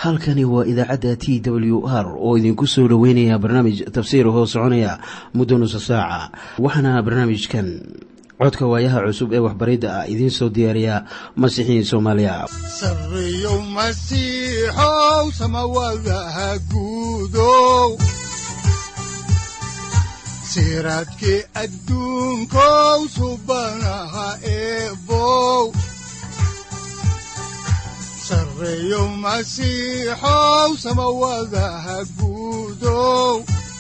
halkani waa idaacadda t w r oo idinku soo dhoweynaya barnaamij tafsiir hoo soconaya muddo nusa saaca waxaana barnaamijkan codka waayaha cusub ee waxbaridda ah idiin soo diyaariya masiixiin soomaaliya sareyow masiixow samawadaha guudow siraadkii adduunkow subanaha eebow sareyow masiixow samawadaha guudow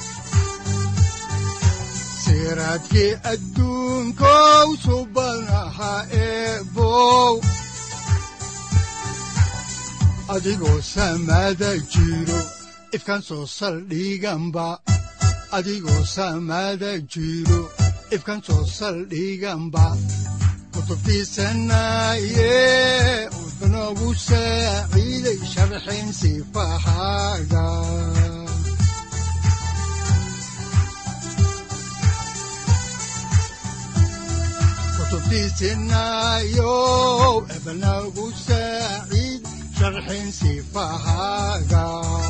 siraadkii adduunkow subanaha eebow adigoo samada jiro ifkan soo saldhiganba adigoo samada jiro ifkan soo saldhiganba kutubtiisanaye udnogu saaciiday sharxin sifahaaga kutubtiisinayow ebnagu saaciid sharxin sifahaaga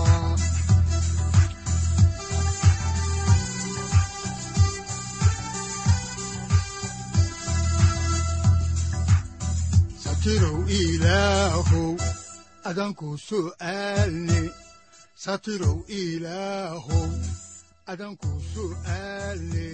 satirow ilaahow adanku su'aalne satirow ilaahow adanku su'aalne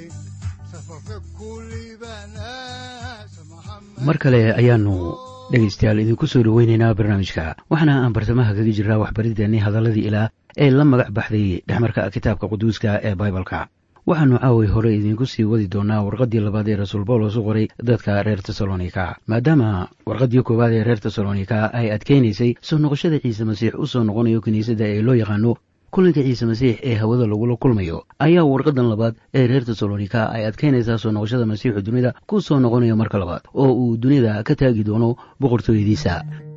mar kale ayaannu dhegaystayaal idinku soo dhoweynaynaa barnaamijka waxaana aan bartamaha kaga jirnaa waxbarideenii hadalladii ilaah ee la magac baxday dhexmarka kitaabka quduuska ee baibalka waxaannu caaway hore idiinku sii wadi doonaa warqaddii labaad ee rasuul bawlos u qoray dadka reer tesalonika maadaama warqaddii koowaad ee reer tesalonika ay adkaynaysay soo noqoshada ciise masiix u soo noqonayo kiniisadda ee loo yaqaano kulanka ciise masiix ee hawada lagula kulmayo ayaa warqadan labaad ee reer tesalonika ay adkaynaysaa soo noqoshada masiixu dunida ku soo noqonayo marka labaad oo uu dunida ka taagi doono boqortooyadiisa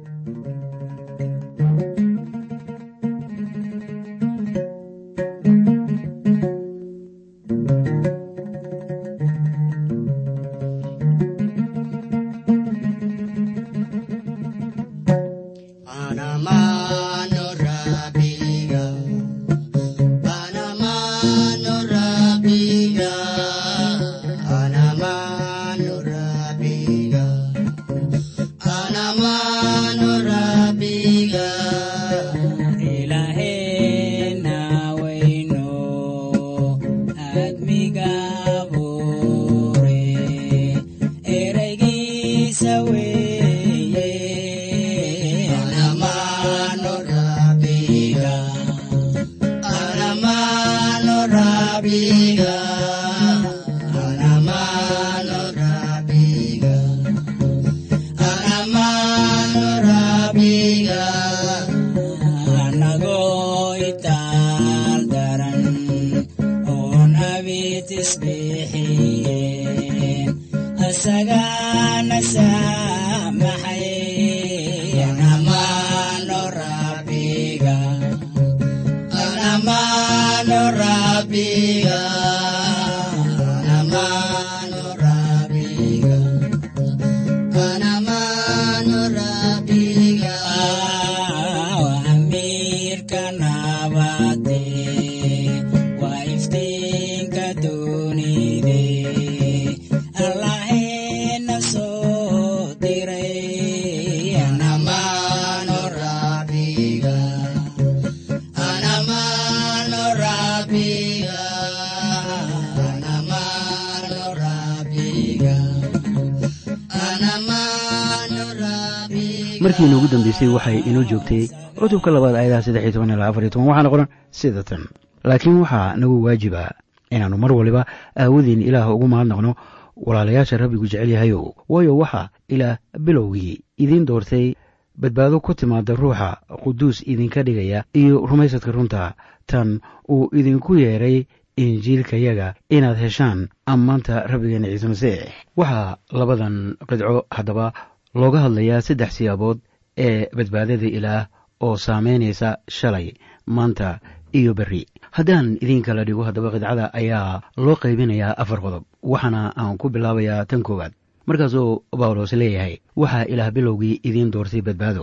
markii inuugu dambeysay waxay inoo joogtay cutubka labaad ayadaha saddex iyo toban ilaa afar iyo toban waxaana qoran sida tan laakiin waxaa nagu waajiba inaannu mar waliba aawadeen ilaah ugu mahadnaqno walaalayaasha rabbigu jecel yahayow waayo waxaa ilaah bilowgii idiin doortay badbaado ku timaada ruuxa quduus idinka dhigaya iyo rumaysadka runta tan uu idinku yeedhay injiilkayaga inaad heshaan ammaanta rabbigeena ciise masiix waxaa labadan qidco haddaba looga hadlayaa saddex siyaabood ee badbaadada ilaah oo saamaynaysa shalay maanta iyo berri haddaan idiin kala dhigo haddaba qidcada ayaa loo qaybinayaa afar qodob waxaana aan ku bilaabayaa tan koowaad markaasuu bawlos leeyahay waxaa ilaah bilowgii idiin doortay badbaado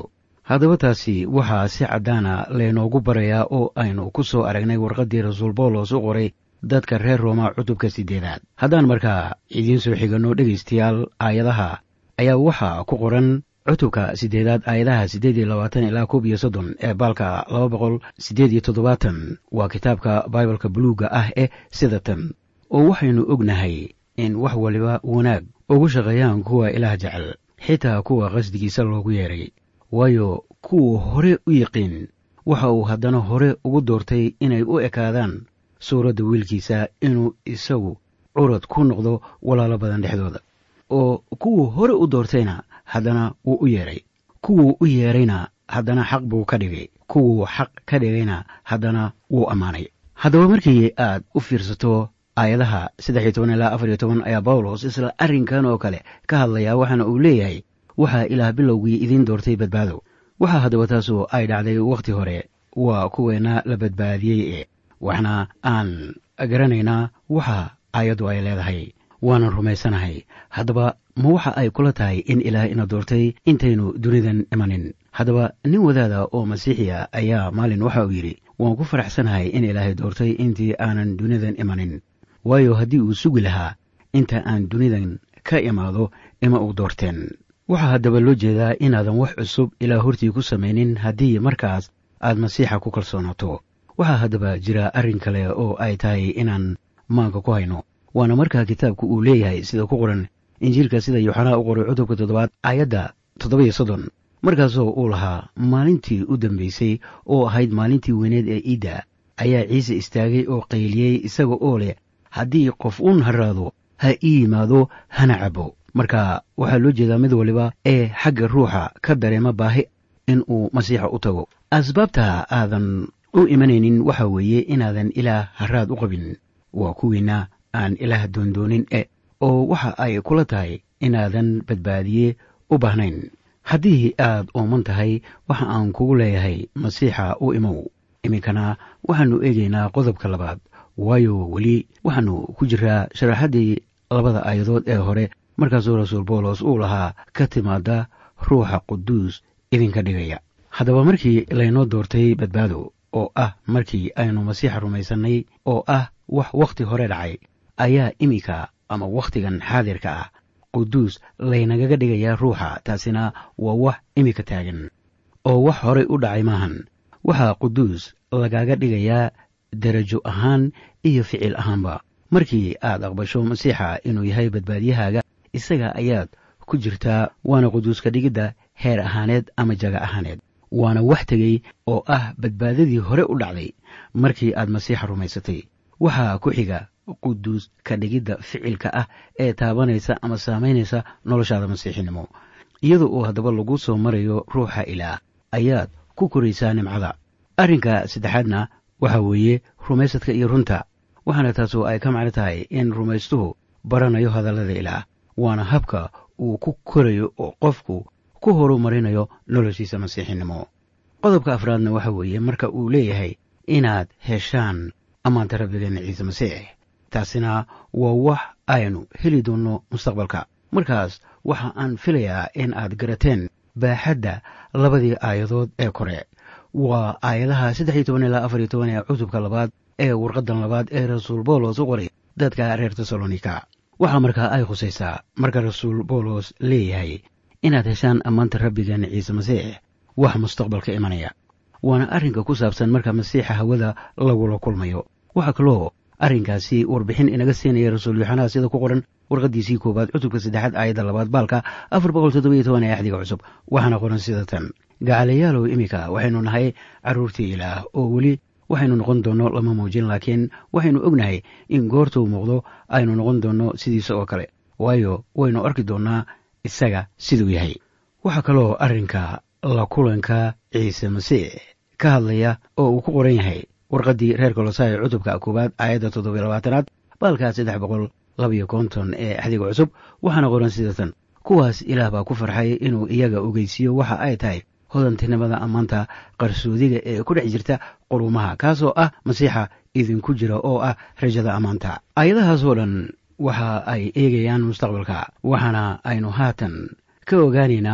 haddaba taasi waxaa si caddaana laynoogu barayaa oo aynu ku soo aragnay warqaddii rasuul bawlos u qoray dadka reer rooma cutubka siddeedaad haddaan markaa idiin soo xiganno dhegaystayaal aayadaha ayaa waxaa ku qoran cutubka siddeedaad aayadaha siddeed iyo labaatan ilaa koob iyo soddon ee baalka laba boqol siddeed iyo toddobaatan waa kitaabka baibalka buluugga ah eh sida tan oo waxaynu ognahay in wax waliba wanaag ugu shaqeeyaan kuwa ilaah jecel xitaa kuwa qasdigiisa loogu yeedhay waayo kuwa hore u yiqiin waxa uu haddana hore ugu doortay inay u ekaadaan suuradda wiilkiisa inuu isagu curad ku noqdo walaalo badan dhexdooda oo kuwuu hore u doortayna haddana wuu u yeedhay kuwuu u yeedhayna haddana xaq buu ka dhigay kuwuu xaq ka dhigayna haddana wuu ammaanay haddaba markii aad u fiirsato aayadaha saddex iyo toban ilaa afar iyo toban ayaa bawlos isla arrinkan oo kale ka hadlayaa waxaana uu leeyahay waxaa ilaah bilowgii idiin doortay badbaado waxaa haddaba taasu ay dhacday wakhti hore waa kuweena la badbaadiyey ee waxna aan garanaynaa waxa aayaddu ay leedahay waanan rumaysanahay haddaba ma waxa ay kula tahay in ilaah ina doortay intaynu dunidan imanin haddaba nin wadaada oo masiixiya ayaa maalin waxa uu yidhi waan ku faraxsanahay in ilaahay doortay intii aanan dunidan imanin waayo haddii uu sugi lahaa inta aan dunidan ka imaado ima uu doorteen waxaa haddaba loo jeedaa inaadan wax cusub ilaa hortii ku samaynin haddii markaas aad masiixa ku kalsoonaato waxaa haddaba jira arrin kale oo ay tahay inaan maanka ku hayno waana markaa kitaabku uu leeyahay sida ku qoran injiilka sida yooxanaa u qoray cutubka toddobaad aayadda toddoba-iyo soddon markaasoo uu lahaa maalintii u dambaysay oo ahayd maalintii weyneed ee iidda ayaa ciise istaagay oo qayliyey isaga oo leh haddii qof uun haraado ha ii yimaado hana cabo marka waxaa loo jeedaa mid waliba ee xagga ruuxa ka dareema baahi in uu masiixa u tago asbaabta aadan u imanaynin waxa weeye inaadan ilaah haraad u qabin waa kuwiina aan ilaah doondoonin e oo waxa ay kula tahay inaadan badbaadiye u baahnayn haddii aad ooman tahay waxa aan kugu leeyahay masiixa u imow iminkana waxaannu eegaynaa qodobka labaad waayo weli waxaannu ku jiraa sharaxaddii labada aayadood ee hore markaasuu rasuul bawlos uu lahaa ka timaada ruuxa quduus idinka dhigaya haddaba markii laynoo doortay badbaado oo ah markii aynu masiixa rumaysannay oo ah wax wakhti hore dhacay ayaa iminka ama wakhtigan xaadirka ah quduus laynagaga dhigayaa ruuxa taasina waa wax iminka taagan oo wax horey u dhacay maahan waxaa quduus lagaga dhigayaa derajo ahaan iyo ficil ahaanba markii aad aqbasho masiixa inuu yahay badbaadiyahaaga isaga ayaad ku jirtaa waana quduuska dhigidda heer ahaaneed ama jaga ahaaneed waana wax tegey oo ah badbaadadii hore u dhacday markii aad masiixa rumaysatay waxaa ku xiga quduus ka dhigidda ficilka ah ee taabanaysa ama saamaynaysa noloshaada masiixinimo iyada oo haddaba lagu soo marayo ruuxa ilaah ayaad ku koraysaa nimcada arrinka saddexaadna waxa weeye rumaysadka iyo runta waxaana taasoo ay ka macno tahay in rumaystuhu baranayo hadallada ilaah waana habka uu ku korayo oo qofku ku horumarinayo noloshiisa masiixinimo qodobka afraadna waxa weeye marka uu leeyahay inaad heshaan ammaanta rabbigeenna ciise masiix taasina waa wax aynu heli doonno mustaqbalka markaas waxa aan filayaa in aad garateen baaxadda labadii aayadood ee kore waa aayadaha saddex iyo toban ilaa afar iyo toban ee cutubka labaad ee warqaddan labaad ee rasuul bawlos u qoray dadka reer tesalonika waxaa markaa ay khusaysaa marka rasuul bawlos leeyahay inaad heshaan ammaanta rabbigeena ciise masiix wax mustaqbalka imanaya waana arrinka ku saabsan marka masiixa hawada lagula kulmayo waxaa kaloo arrinkaasi warbixin inaga siinaya rasuul yoxanaa sida ku qoran warqaddiisii koowaad cutubka saddexaad aayadda labaad baalka afar boqol toddobiyo toban ee axdiga cusub waxaana qoran sida tan gacalayaalow iminka waxaynu nahay carruurtii ilaah oo weli waxaynu noqon doonno lama muujin laakiin waxaynu ognahay in goortuu muuqdo aynu noqon doonno sidiisa oo kale waayo waynu arki doonnaa isaga siduu yahay waxaa kaloo arrinka la kulanka ciise masiix ka hadlaya oo uu ku qoran yahay warqaddii reer kolosaayo cutubka koowaad aayadda toddobiyo labaatanaad baalkaa saddex boqol labayo konton ee axdiga cusub waxaana qoran sida tan kuwaas ilaah baa ku farxay inuu iyaga ogeysiiyo waxa ay tahay hodantinimada ammaanta qarsoodiga ee ku dhex jirta qurumaha kaasoo ah masiixa idinku jira oo ah rajada ammaanta aayadahaasoo dhan waxa ay eegayaan mustaqbalka waxaana aynu haatan ka ogaanaynaa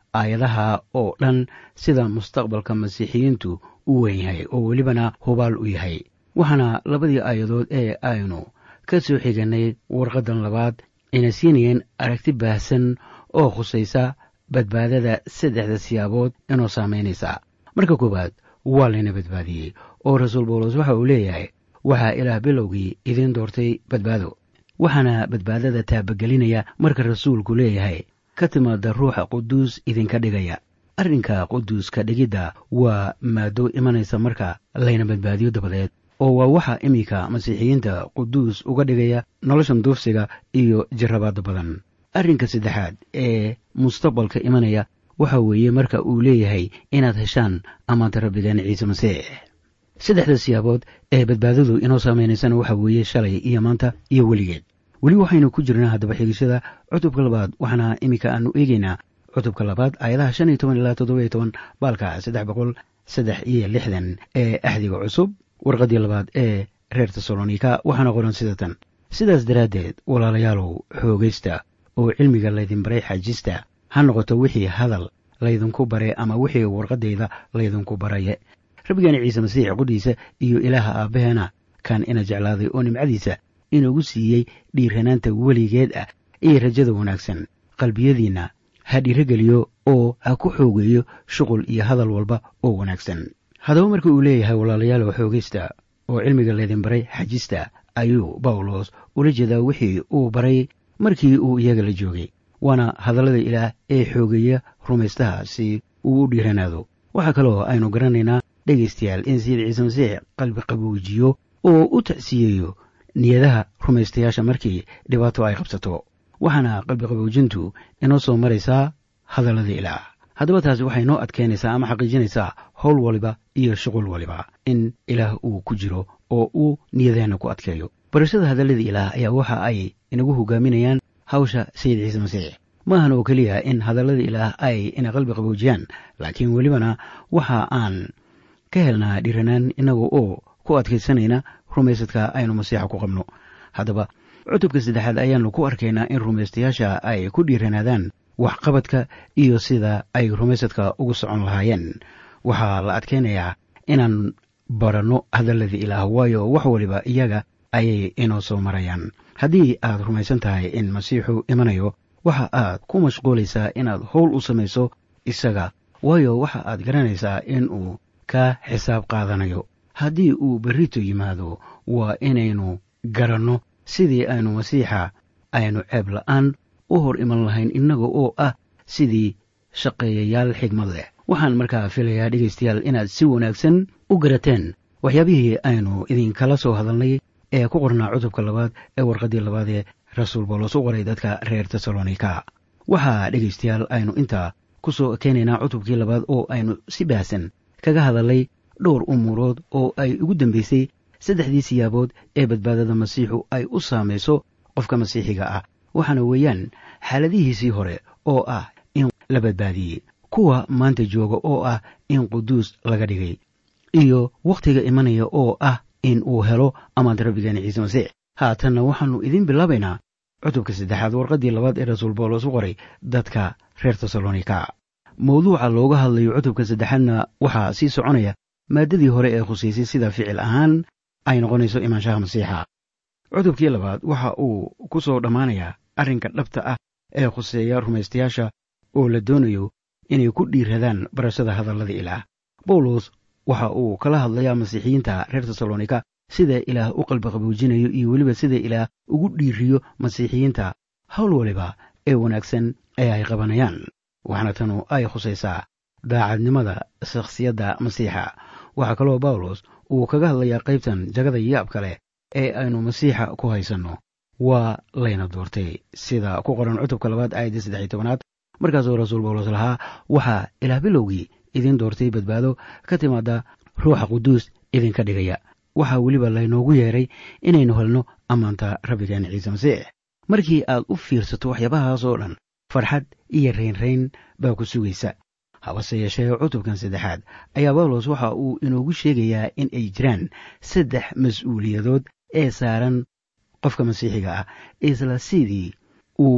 aayadaha oo dhan sida mustaqbalka masiixiyiintu u weyn yahay oo welibana hubaal u yahay waxaana labadii aayadood ee aynu ka soo xiganay warqaddan labaad ayna siinayeen aragti baahsan oo khusaysa badbaadada saddexda siyaabood inoo saamaynaysa marka koowaad waa layna badbaadiyey oo rasuul bawlos waxa uu leeyahay waxaa ilaah bilowgii idiin doortay badbaado waxaana badbaadada taabagelinaya marka rasuulku leeyahay ka timaada ruuxa quduus idinka dhigaya arrinka quduuska dhigidda waa maado imanaysa marka layna badbaadiyo dabadeed oo waa waxa iminka masiixiyiinta quduus uga dhigaya noloshan duufsiga iyo jarabaada badan arrinka saddexaad ee mustaqbalka imanaya waxa weeye marka uu leeyahay inaad heshaan amaanta rabbigeen ciise masiix saddexda siyaabood ee badbaadadu inoo saameynaysana waxa weeye shalay iyo maanta iyo weligeed weli waxaynu ku jirnaa haddaba xigishada cutubka labaad waxaana iminka aanu eegeynaa cutubka labaad aayadaha shan iyo toban ilaa toddoba iyo toban baalka saddex boqol saddex iyo lixdan ee axdiga cusub warqaddii labaad ee reer tesalonika waxaana qoran sida tan sidaas daraaddeed walaalayaalow xoogaysta oo cilmiga laydin baray xajista ha noqoto wixii hadal laydinku bare ama wixii warqaddayda laydinku baraye rabbigeena ciise masiix qudhiisa iyo ilaaha aabbaheena kan ina jeclaaday oo nimcadiisa inugu siiyey dhiiranaanta weligeed ah iyo rajada wanaagsan qalbiyadiinna ha dhiirogeliyo oo ha ku xoogeeyo shuqul iyo hadal walba oo wanaagsan haddaba marka uu leeyahay walaalayaal xoogaysta oo cilmiga laydin baray xajista ayuu bawlos ula jeedaa wixii uu baray markii uu iyaga la joogay waana hadallada ilaah ee xoogeeya rumaystaha si uu u dhiiranaado waxaa kaloo aynu garanaynaa dhegaystayaal in sayid ciise masiix qalbi qaboojiyo oo u tacsiyeeyo niyadaha rumaystayaasha markii dhibaato ay qabsato waxaana qalbi qaboojintu inoo soo maraysaa hadallada ilaah haddaba taasi waxay noo adkeynaysaa ama xaqiijinaysaa howl waliba iyo shuqul waliba in ilaah uu ku jiro oo uu niyadeenna ku adkeeyo barashada hadallada ilaah ayaa waxa ay inagu hogaaminayaan hawsha sayid ciise masiix maahan oo keliya in hadallada ilaah ay ina qalbi qaboojiyaan laakiin welibana waxa aan ka helnaa dhiranaan innaga oo ku adkaysanayna rumaysadka aynu masiixa ku qabno haddaba cutubka saddexaad ayaannu ku arkaynaa in rumaystayaasha ay ku dhiiranaadaan waxqabadka iyo sida ay rumaysadka ugu socon lahaayeen waxaa la adkaynayaa inaan baranno hadallada ilaah waayo wax waliba iyaga ayay inoo soo marayaan haddii aad rumaysan tahay in masiixu imanayo waxa aad ku mashquulaysaa inaad howl u samayso isaga waayo waxa aad garanaysaa in uu ka xisaab qaadanayo haddii uu berrito yimaado waa inaynu garanno sidii aynu masiixa aynu ceeb la'aan u hor iman lahayn innaga oo ah sidii shaqeeyayaal xigmad leh waxaan markaa filayaa dhegaystayaal inaad si wanaagsan u garateen waxyaabihii aynu idinkala soo hadalnay ee ku qornaa cutubka labaad ee warqaddii labaad ee rasuul bawlos u qoray dadka reer tesalonika waxaa dhegaystayaal aynu intaa ku soo keenaynaa cutubkii labaad oo aynu si baahsan kaga hadalnay dhowr umuurood oo ay ugu dambaysay saddexdii siyaabood ee badbaadada masiixu ay u saamayso qofka masiixiga ah waxaana weeyaan xaaladihiisii hore oo ah in la badbaadiyey kuwa maanta jooga oo ah in quduus laga dhigay iyo wakhtiga imanaya oo ah in uu helo amaanta rabbigeena ciise masiix haatanna waxaannu idiin bilaabaynaa cutubka saddexaad warqaddii labaad ee rasuul bawlos u qoray dadka reer tesalonika mawduuca looga hadlayo cutubka saddexaadna waxaa sii soconaya maaddadii hore ee khusaysay sida ficil ahaan ay noqonayso imaanshaha masiixa cutubkii labaad waxa uu ku soo dhammaanayaa arrinka dhabta ah ee khuseeya rumaystayaasha oo la doonayo inay ku dhiiradaan barashada hadallada ilaah bawlos waxa uu kala hadlayaa masiixiyiinta reer tesalonika sida ilaah u qalbi qaboojinayo iyo weliba sida ilaah ugu dhiiriyo masiixiyiinta howl waliba ee wanaagsan ee ay qabanayaan waxaana tanu ay khusaysaa daacadnimada shakhsiyadda masiixa waxaa kaloo bawlos uu kaga hadlayaa qaybtan jagada yaabka leh ee aynu masiixa ku haysanno waa layna doortay sida ku qoran cutubka labaad aayadda saddex iyo tobanaad markaasoo rasuul bawlos lahaa waxaa ilaah bilowgii idin doortay badbaado ka timaada ruuxa quduus idinka dhigaya waxaa weliba laynoogu yeedhay inaynu helno ammaanta rabbigeena ciise masiix markii aad u fiirsato waxyaabahaasoo dhan farxad iyo raynrayn baa ku sugaysa habase yeeshee cutubkan saddexaad ayaa bawlos waxa uu inoogu sheegayaa in ay jiraan saddex mas-uuliyadood ee saaran qofka masiixiga ah isla sidii uu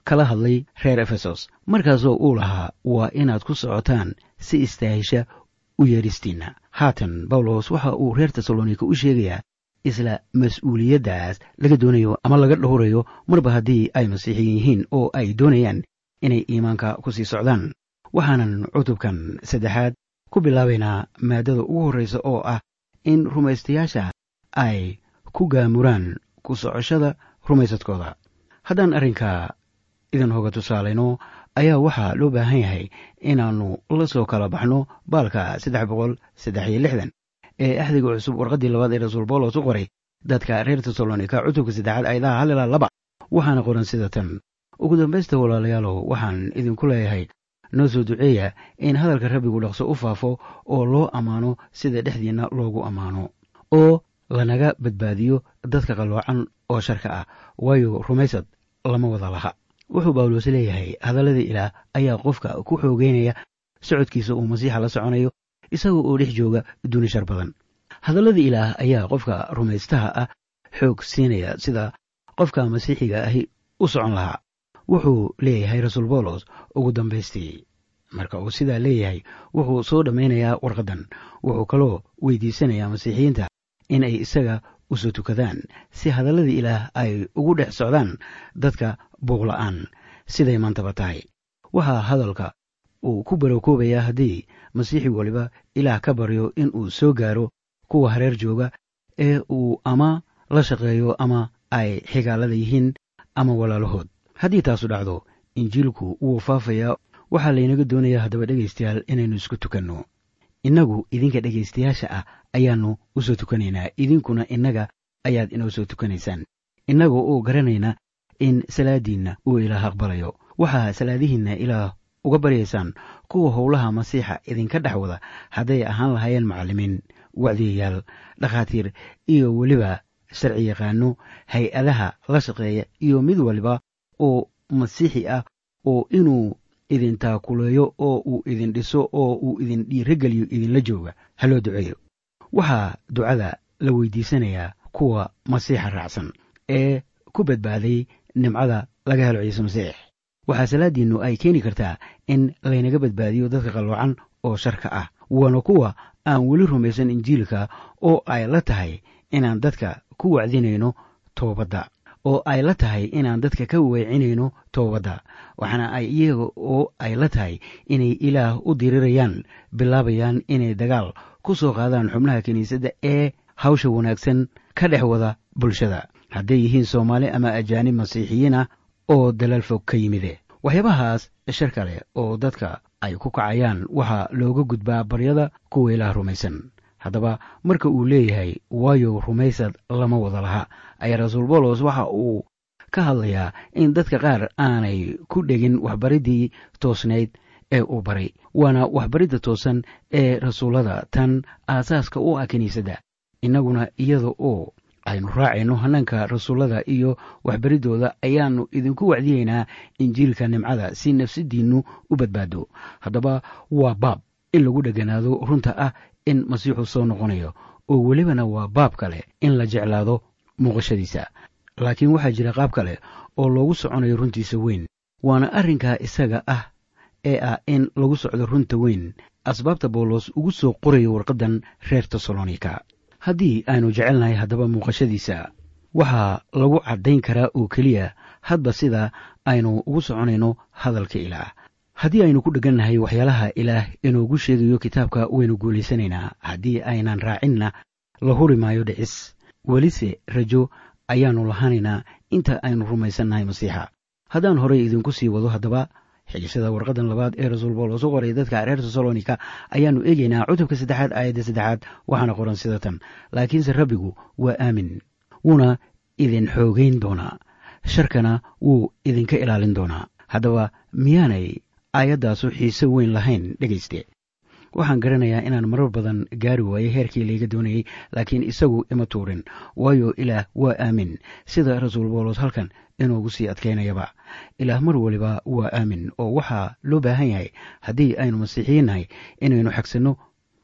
kala hadlay reer efesos markaasoo uu lahaa waa inaad ku socotaan si istaahisha u yeeristiinna haatan bawlos waxa uu reer tesalonika u sheegayaa isla mas-uuliyaddaas laga doonayo ama laga dhowrayo marba haddii ay masiixiyin yihiin oo ay doonayaan inay iimaanka ku sii socdaan waxaanan cutubkan saddexaad ku bilaabaynaa maaddada ugu horraysa oo ah in rumaystayaasha ay ku gaamuraan ku socoshada rumaysadkooda haddaan arrinka idin hoga tusaalayno ayaa waxaa loo baahan yahay inaannu la soo kala baxno baalka saddex boqol saddex iyo lixdan ee axdiga cusub warqaddii labaad ee rasuul bawlos u qoray dadka reer tesalonika cutubka saddexaad ayadaha hal ilaa laba waxaana qoran sida tan ugu dambaysta walaalayaalow waxaan idinku leeyahay noo soo duceeya in hadalka rabbigu dhaqso u faafo oo loo ammaano sida dhexdiinna loogu ammaano oo lanaga badbaadiyo dadka qalloocan oo sharka ah waayo rumaysad lama wada laha wuxuu bawlos leeyahay hadalladii ilaah ayaa qofka ku xoogeynaya socodkiisa uu masiixa la soconayo isaga oo dhex jooga duni shar badan hadalladii ilaah ayaa qofka rumaystaha ah xoog siinaya sida qofka masiixiga ahi u socon lahaa wuxuu leeyahay rasuul bawlos ugu dambaystii marka uu sidaa leeyahay wuxuu soo dhammaynayaa warqaddan wuxuu kaloo weydiisanayaa masiixiyiinta in ay isaga usoo tukadaan si hadalladii ilaah ay ugu dhex socdaan dadka buuqla'aan siday maantaba tahay waxaa hadalka uu ku barokoobayaa haddii masiixi waliba ilaah ka baryo in uu soo gaaro kuwa hareer jooga ee uu ama la shaqeeyo ama ay xigaalada yihiin ama walaalahood haddii taasu dhacdo injiilku wuu faafayaa waxaa laynaga doonayaa haddaba dhegaystayaal inaynu isku tukanno innagu idinka dhegaystayaasha ah ayaannu u soo tukanaynaa idinkuna innaga ayaad inoo soo tukanaysaan innagoo oo garanayna in salaadiinna uu ilaah aqbalayo waxaa salaadihiinna ilaah uga baryaysaan kuwa howlaha masiixa idinka dhex wada hadday ahaan lahaayeen macallimiin wacdiyayaal dhakhaatiir iyo weliba sharci yaqaano hay-adaha la shaqeeya iyo mid waliba oo masiixi ah oo inuu idin taakuleeyo oo uu idin dhiso oo uu idin dhiirogeliyo idinla jooga ha loo duceeyo waxaa ducada la weydiisanayaa kuwa masiixa raacsan ee ku badbaaday nimcada laga helo ciise masiix waxaa salaadiinnu ay keeni kartaa in laynaga badbaadiyo dadka qalloocan oo sharka ah waana kuwa aan weli rumaysan injiilka oo ay la tahay inaan dadka ku wacdinayno toobadda oo ay la tahay inaan dadka ka weecinayno toobadda waxaana ay iyaga oo ay la tahay inay ilaah u dirirayaan bilaabayaan inay dagaal ku soo qaadaan xubnaha kiniisadda ee hawsha wanaagsan ka dhex wada bulshada hadday yihiin soomaali ama ajaanib masiixiyiin ah oo dalaal fog ka yimide waxyaabahaas shar kale oo dadka ay ku kacayaan waxaa looga gudbaa baryada kuwa ilaah rumaysan haddaba marka uu leeyahay waayo rumaysad lama wada laha ayaa rasuul bawlos waxa uu ka hadlayaa in dadka qaar aanay ku dhegin waxbariddii toosnayd ee uu baray waana waxbaridda toosan ee rasuullada tan aasaaska u ah kiniisadda innaguna iyada oo aynu raacayno hanaanka rasuullada iyo waxbariddooda ayaannu idinku wacdiyeynaa injiilka nimcada si nafsadiinnu u badbaado haddaba waa baab in lagu dheganaado runta ah in masiixu soo noqonayo oo welibana waa baab kale in la jeclaado muuqashadiisa laakiin waxaa jira qaab kale oo loogu soconayo runtiisa weyn waana arrinkaa isaga ah ee ah in lagu socdo runta weyn asbaabta bawlos ugu soo qorayo warqaddan reer tesalonika haddii aynu jecelnahay haddaba muuqashadiisa waxaa lagu caddayn karaa oo keliya hadba sida aynu ugu soconayno hadalka ilaah haddii aynu ku dheggannahay waxyaalaha ilaah inoogu sheegayo kitaabka waynu guulaysanaynaa haddii aynan raacinna la huri maayo dhicis welise rajo ayaannu lahaanaynaa inta aynu rumaysannahay masiixa haddaan horey idinku sii wado haddaba xigashada warqaddan labaad ee rasuul bawlos u qoray dadka reer tesalonika ayaannu eegaynaa cutubka saddexaad aayadda saddexaad waxaana qoran sida tan laakiinse rabbigu waa aamin wuuna idin xoogayn doonaa sharkana wuu idinka ilaalin doonaa haddaba miyaanay aayaddaasu xiise weyn lahayn dhegayste waxaan garanayaa inaan marar badan gaari waayey heerkii layga doonayey laakiin isagu ima tuurin waayo ilaah waa aamin sida rasuul bawlos halkan inoogu sii adkaynayaba ilaah mar waliba waa aamin oo waxaa loo baahan yahay haddii aynu masiixiyiin nahay inaynu xagsanno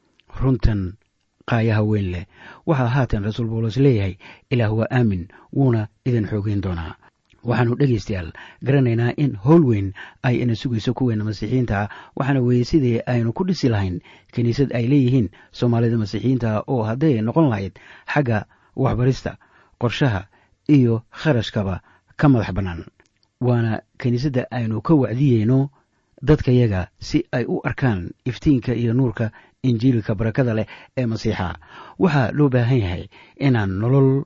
runtan qaayaha weyn leh waxaa haatan rasuul bawlos leeyahay ilaah waa aamin wuuna idin xoogeyn doonaa waxaannu dhegaystayaal garanaynaa in howl weyn ay ina sugayso kuweena masiixiyiinta waxaana weeye sidii aynu ku dhisi lahayn kiniisad ay leeyihiin soomaalida masiixiyiinta oo hadday noqon lahayd xagga waxbarista qorshaha iyo kharashkaba ka madax bannaan waana kiniisadda aynu ka wacdiyeyno dadkayaga si ay u arkaan iftiinka iyo nuurka injiilka barakada leh ee masiixa waxaa loo baahan yahay inaan nolol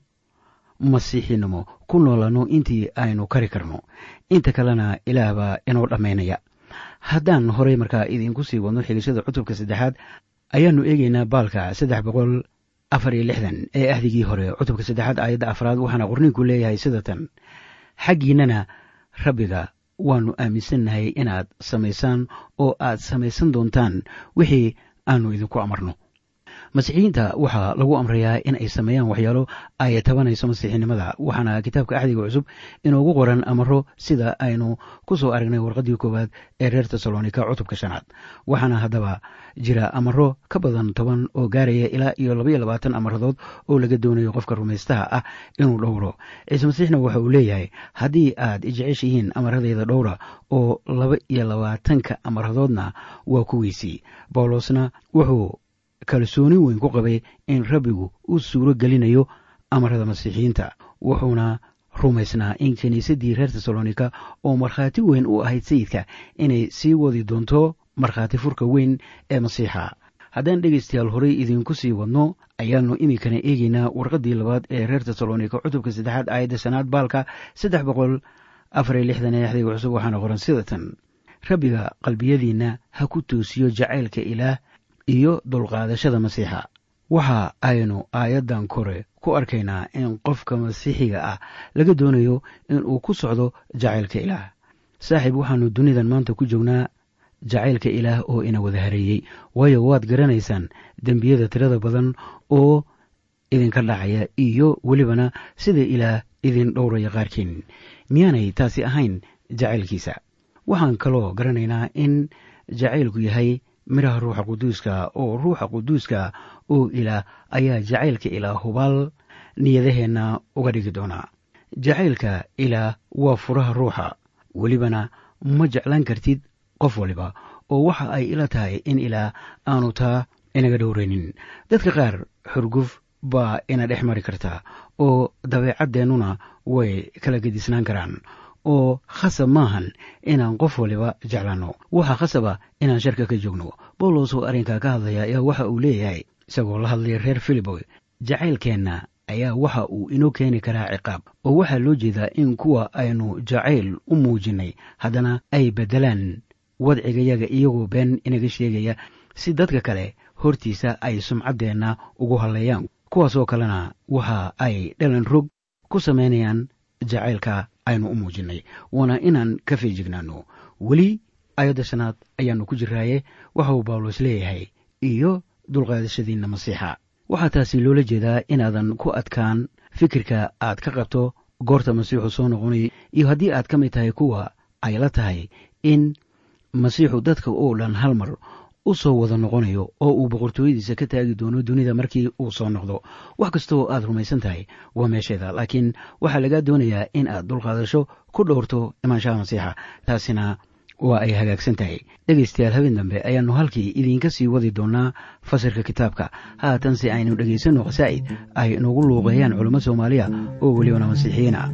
masiixinimo ku noolanno intii aynu kari karno inta kalena ilaah baa inoo dhammaynaya haddaan horey markaa idiinku sii wadno xigashada cutubka saddexaad ayaannu eegaynaa baalka saddex boqol afar iyo lixdan ee ahdigii hore cutubka saddexaad aayadda afraad waxaana qorniinku leeyahay sida tan xaggiinnana rabbiga waannu aaminsannahay inaad samaysaan oo aad samaysan doontaan wixii aannu idinku amarno masiixiyiinta waxaa lagu amrayaa in ay sameeyaan waxyaalo ay tabanayso masiixinimada waxaana kitaabka axdiga cusub inoogu qoran amaro sida aynu ku soo aragnay warqaddii koowaad ee reer tesalonika cutubka shanaad waxaana haddaba jira amaro ka badan toban oo gaaraya ilaa iyo labaiyo labaatan amaradood oo laga doonayo qofka rumaystaha ah inuu dhowro ciise masiixna waxa uu leeyahay haddii aad ijeceshihiin amaradayda dhowra oo laba iyo labaatanka amaradoodna waa kuwiisii bawlosna wuxuu kalsooni weyn ku qabay in rabbigu u suuro gelinayo amarada masiixiyiinta wuxuuna rumaysnaa in kiniisaddii reer tesalonika oo markhaati weyn u ahayd sayidka inay sii wadi doonto markhaati furka weyn ee masiixa haddaan dhegaystayaal horey idiinku sii wadno ayaannu iminkana eegaynaa warqaddii labaad ee reer tesalonika cutubka saddexaad aayadda shanaad baalka saddex boqol afariyo lixdan ee axdiga cusub waxaana qoran sida tan rabbiga qalbiyadiinna ha ku toosiyo jacaylka ilaah iyo dulqaadashada masiixa waxa aynu aayaddan kore ku arkaynaa in qofka masiixiga ah laga doonayo inuu ku socdo jacaylka ilaah saaxiib waxaannu dunidan maanta ku joognaa jacaylka ilaah oo ina wada hareeyey waayo waad garanaysaan dembiyada tirada badan oo idinka dhacaya iyo welibana sida ilaah idin dhowraya qaarkiin miyaanay taasi ahayn jacaylkiisa waxaan kaloo garanaynaa in jacaylku yahay midhaha ruuxa quduuska oo ruuxa quduuska oo ilaah ayaa jacaylka ilaah hubaal niyadaheenna uga dhigi doonaa jacaylka ilaah waa furaha ruuxa welibana ma jeclaan kartid qof waliba oo waxa ay ila tahay in ilaah aanu taa inaga dhowraynin dadka qaar xurguf baa ina dhex mari kartaa oo dabeecadeennuna way kala gedisnaan karaan oo khasab maahan inaan qof waliba jeclaanno waxaa khasaba inaan sharka ka joogno bawlos oo arrinkaa ka hadlaya ayaa waxa uu leeyahay isagoo la hadlaya reer filiboy jacaylkeenna ayaa waxa uu inoo keeni karaa ciqaab oo waxaa loo jeedaa in kuwa aynu jacayl u muujinnay haddana ay beddelaan wadcigayaga iyagoo been inaga sheegaya si dadka kale hortiisa ay sumcaddeenna ugu halleeyaan kuwaasoo kalena waxa ay dhalan rog ku samaynayaan jacaylka aynu u muujinnay waana inaan ka feejignaanno weli ayadda shanaad ayaannu ku jiraaye waxa uu bawlos leeyahay iyo dulqaadashadiinna masiixa waxaa taasi loola jeedaa inaadan ku adkaan fikirka aad ka qabto goorta masiixu soo noqonayo iyo haddii aad ka mid tahay kuwa ay la tahay in masiixu dadka oo dhan hal mar u soo wada noqonayo oo uu boqortooyadiisa ka taagi doono dunida markii uu soo noqdo wax kasta oo aad rumaysan tahay waa meesheeda laakiin waxaa lagaa doonayaa in aad dulqaadasho ku dhowrto imaanshaha masiixa taasina waa ay hagaagsan tahay dhegaystayaal habeen dambe ayaannu halkii idiinka sii wadi doonaa fasirka kitaabka haatanse aynu dhegaysanno khasaa'id ay nagu luuqeeyaan culummo soomaaliya oo welibana masiixiyiin ah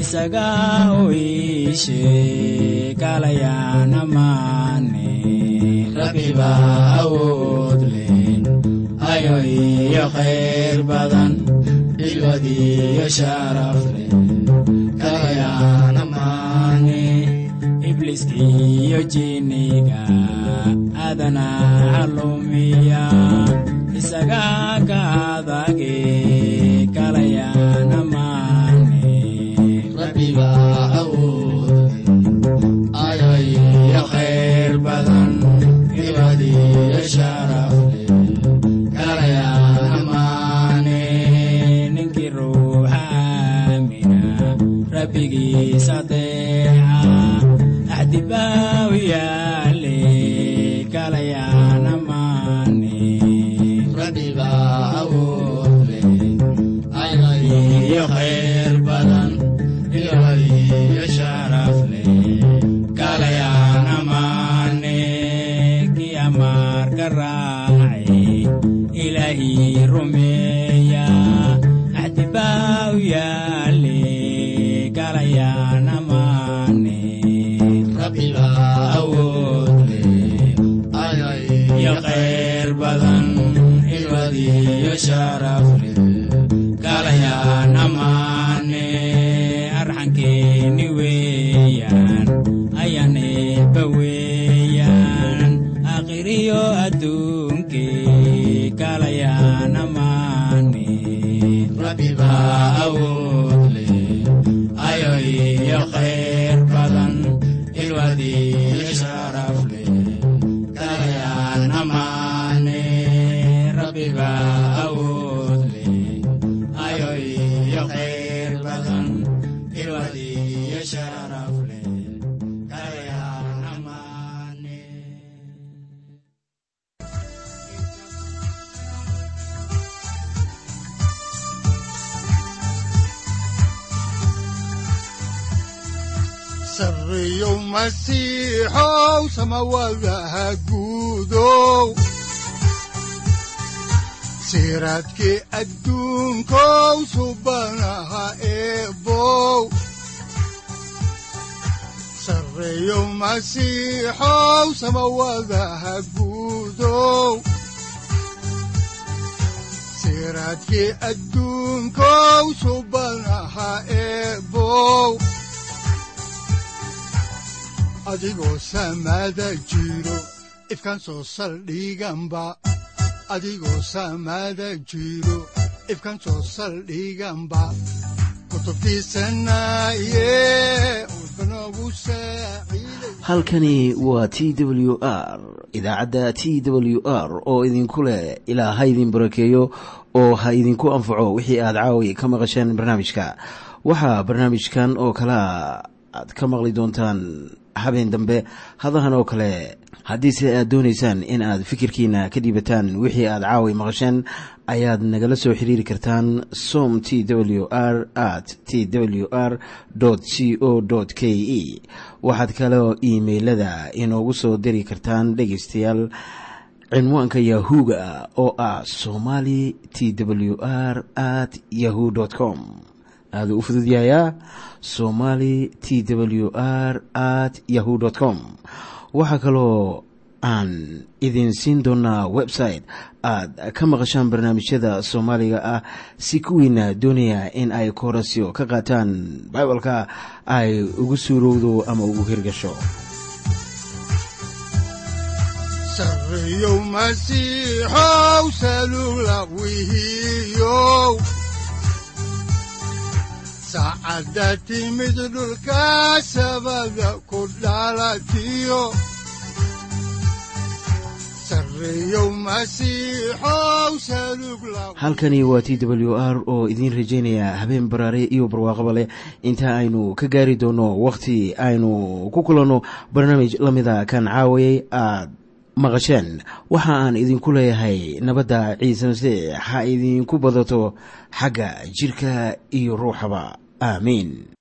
isaga u iishe kalayana maane rabbiba awood leh ayo iyo khayr badan ilwad iyo sharaf leh kalayana maane ibliiskiyo jinniga adana calumiya isaga ka adage kalayana maane rabbiba awood ayo iyo khayr badan ilwad iyo sharaf leh kalayana maane ninkii ruuxa aamina rabbigiisa adeeca axdibaaw yaale kalayana maane rabbiba awood leh iyo khayr badan iyo sharaf leh kalayana maane kii amaarka raace ilaahii rumeeya axdibaaw yaale kalayana maane rabbiba awood leh iyo khayr badan ilwad iyo sharaf leh kalayana maane arxankeeni weeyaan ayaan eebba weeyaan akhiriyo adduunke kalayana maane rabbiba awood leh ayo iyo khayr badan ilwad iyo sharaf leh kalayana maane rabbiba awood leh ayo iyo khayr badan ilwad iyo sharaf leh kalayana maane sarreeyow masiixow samawadaha guudow siraadkii adduunkow subanaha eebow sarreeyow masiixow samawadaha guudow siraadkii adduunkow subanaha eebow adigoo samada jiro ifkaan soo saldhiganba adigoo samada jiro ifkaan soo saldhiganba kutubtiisanaye udbanogu saaciiday halkani waa t w r idaacadda t w r oo idinku leh ilaa ha idin barakeeyo oo ha idinku anfaco wixii aad caawi ka maqasheen barnaamijka waxaa barnaamijkan oo kalea aad ka maqli doontaan habeen dambe hadahan oo kale haddiise aad doonaysaan in aad fikirkiina ka dhiibataan wixii aad caawi maqasheen ayaad nagala soo xiriiri kartaan som t w r at t w r c o k e waxaad kaloo iimailada inoogu soo diri kartaan dhegaystayaal cinwaanka yahu-ga oo ah somali t w r at yahu com aaduu u fududyahayaa somali t w r at yahu com waxaa kaloo aan idin siin doonaa website aad ka maqashaan barnaamijyada soomaaliga ah si kuwiina doonaya in ay koorasyo ka qaataan bibalka ay ugu suurowdo ama ugu hirgasho sarreeyow masiixow salugla wihiyow saacadda timid dhulka sabada ku dhalatiyo sarreeyow masiixow salugla halkani waa t w r oo idiin rajaynaya habeen baraare iyo barwaaqaba leh inta aynu ka gaari doono wakhti aynu ku kulanno barnaamij la mida kan caawayay aad maqasheen waxa aan idinku leeyahay nabadda ciise masiix ha idinku badato xagga jirka iyo ruuxaba aamiin